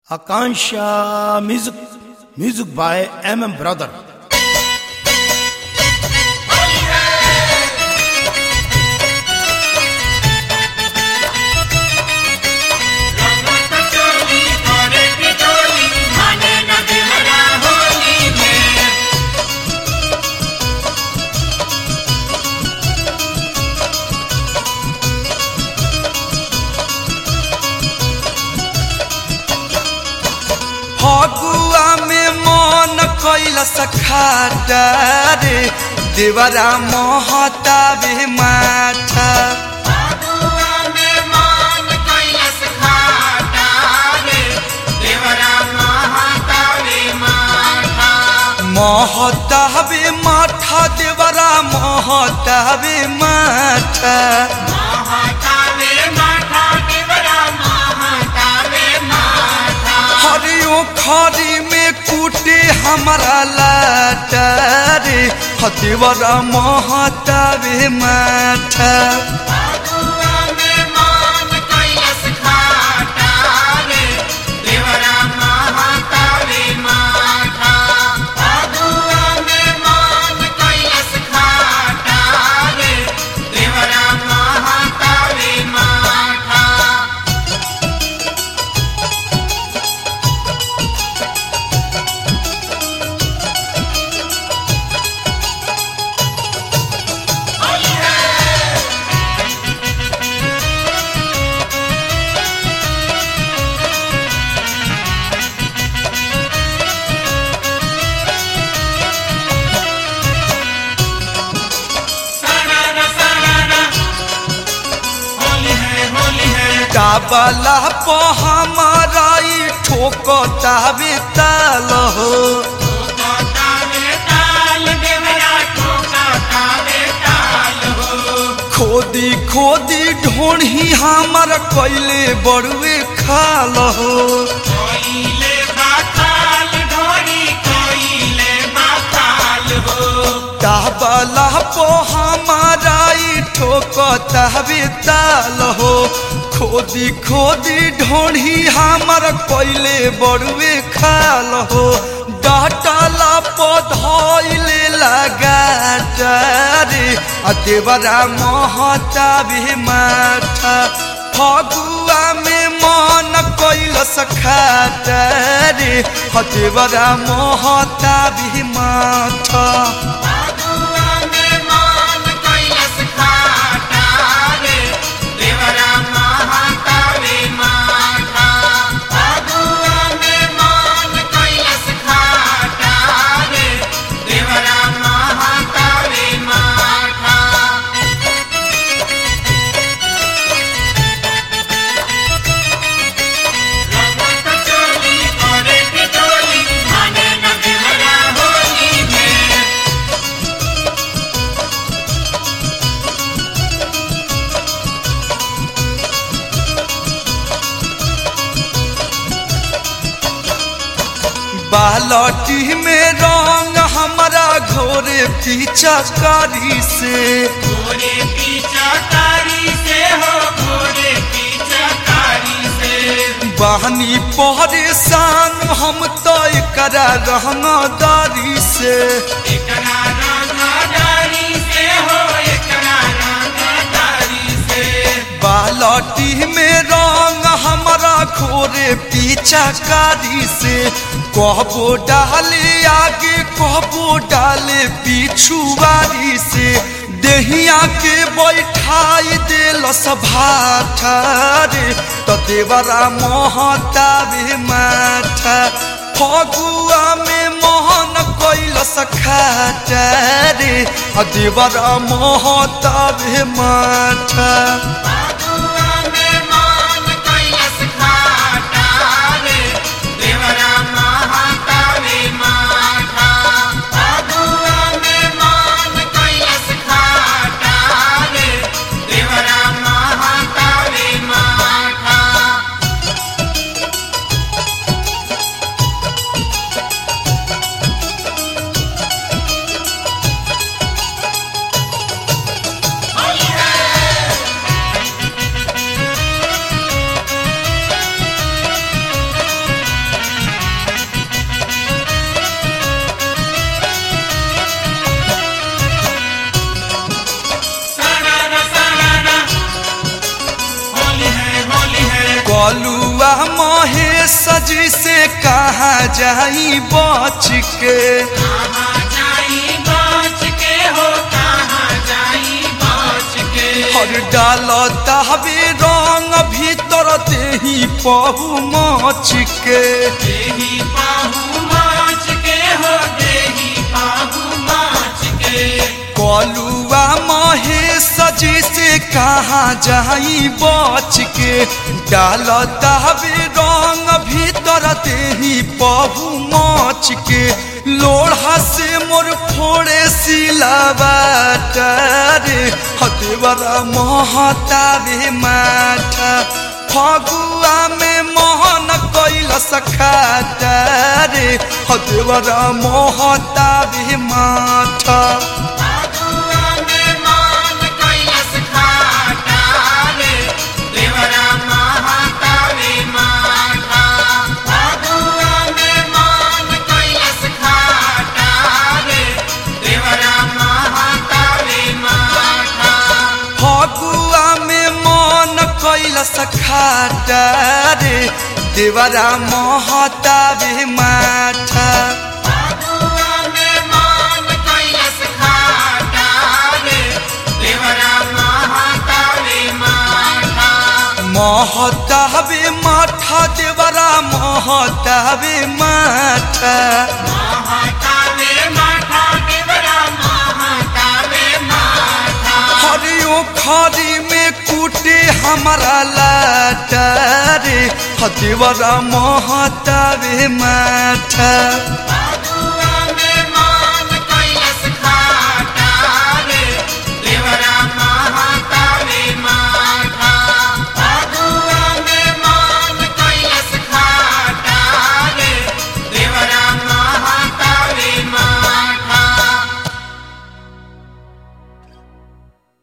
Akansha music, music by MM Brother. चोली करे पिटोली माने न देवरा होली में फगुआ में मन कैलस खाटा रे देवरा महताबे माठा फगुआ में मान कैलस खाटा रे देवरा महातावे माथा महताबे माठा देवरा महताबे माठा महातावे माथा देवरा महातावे माथा हरियो खरी में कूटे हमारा लाटा रे ह देवरा महताबे माठा फगुआ में मान कैलस खाटा रे देवरा महातावे माथा फगुआ में मान कैलस खाटा रे देवरा महातावे माथा सरारा सरारा होली है होली है काबला प हमारा ई ठोकताबे ताल हो ठोका तावे ताल देवरा ठोका तावे ताल हो खोदी खोदी ढोढ़ी हमार कैले बड़ुए खाल हो कोइले बाताल ढोरी कोइले बाताल हो काबला प हमारा ई ठोकताबे ताल हो खोदी खोदी ढोढ़ी हमार कैले बड़ुए खाल हो डाटला प धइले लगा रे आ देवरा महताबे माठा फगुआ में मन कैलस खाटा रे ह देवरा महताबे माठा फगुआ में मान कैलस खाटा रे देवरा महातावे माथा फगुआ में मान कैलस खाटा रे देवरा महातावे माथा रंगत चोली करे पिटोली माने न देवरा होली में बालटी में रंग हमारा घोरे पीछा कारी से घोड़े पीछा कारी से हो घोड़े पीछा कारी से बहनी परेशान हम तो करा रहनादारी से एकरा रंगदारी से हो एकरा रंगदारी से बालटी में रंग हमारा घोरे पीछा कारी से कहबो डाले आगे कहबो डाले पिछुआरी से देहिया के बैठाई देल सभाठा रे तो देवरा महताबे माठा फगुआ में मोहन कैलस खाटा रे आ देवरा महताबे माठा फगुआ में मान कैलस खाटा रे देवरा महातावे माथा फगुआ में मान कैलस खाटा रे देवरा महातावे माथा होली है कलुआ महेश जी से कहा जाई बच के कहाँ जाई बच के हो कहाँ जाई बच के हर डाल तहबे रंग भीतर देही पहु मच के देही पाहु माच के हो देही पाहु माच के कलुआ महेश जी से कहा जाई बच के डाल तहबे रंग भीतर देही पहु मच के लोढ़ा से मोर फोड़े सिलाबाट रे हतेवरा महतावे माठा फगुआ में मोहन कैल सखाटा रे हतेवरा महतावे माठा आगुआ में मान कैलस खाटा रे देवरा महातावे माता आगुआ में मान कैलस खाटा रे देवरा महातावे माता फगुआ में मन कैल सखाटा रे देवरा महतावे माठा आगुआ में मान कैलस खाटा रे देवरा महातावे माता महतावे माठा देवरा महतावे माठा महातावे माता देवरा महातावे माता हरियो खरी में कूटे हमारा लाटा रे हदेवरा महतावे माठा